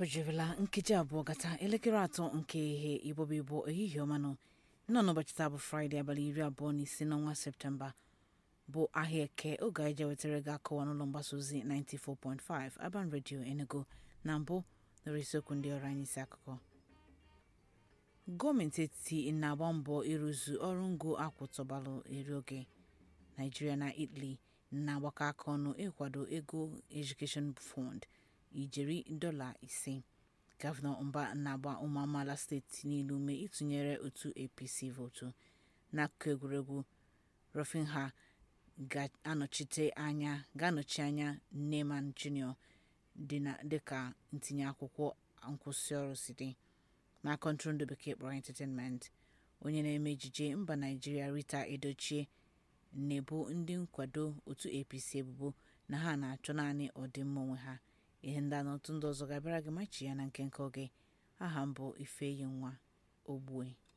o jirila nkeji abụọ gata elekere atọ nke ihe igbobi igbo ehihie ọmanụ nọ n'ụbọchị taa bụ fraịde abalị iri abụọ na ise n'ọnwa septemba bụ ahịa eke oge anyị je wetara gị akọwa n'ụlọ mgbasa ozi 94.5 Aban Radio Enugu na mbụ nọrọ isiokwu ndị ọrụ anyị isi akụkọ gọọmenti etiti na-agba mbọ ịrụzu ọrụ ngo akwụtọbalụ eri oge naijiria na italy na-agbakọ aka ọnụ ịkwado ego education fund ijeri dọla ise gọvanọ mba na-agba ụmụ amaala steeti niile ume ịtụnyere otu apc votu n'akụkụ egwuregwu Rafinha ga-anọchite anya ga-anọchi anya Neymar Jr dịka ntinye akwụkwọ nkwụsị ọrụ si dị n'aka ntụrụndụ bekee kpọrọ entertainment onye na-eme ejije mba naijiria Rita Edochie na-ebo ndị nkwado otu apc ebubo na ha na-achọ naanị ọdịmma onwe ha ihe ndị a na otu ndị ọzọ ga-abịara gị machi ya na nke nke oge aha mbụ ifeyi nwa ogbue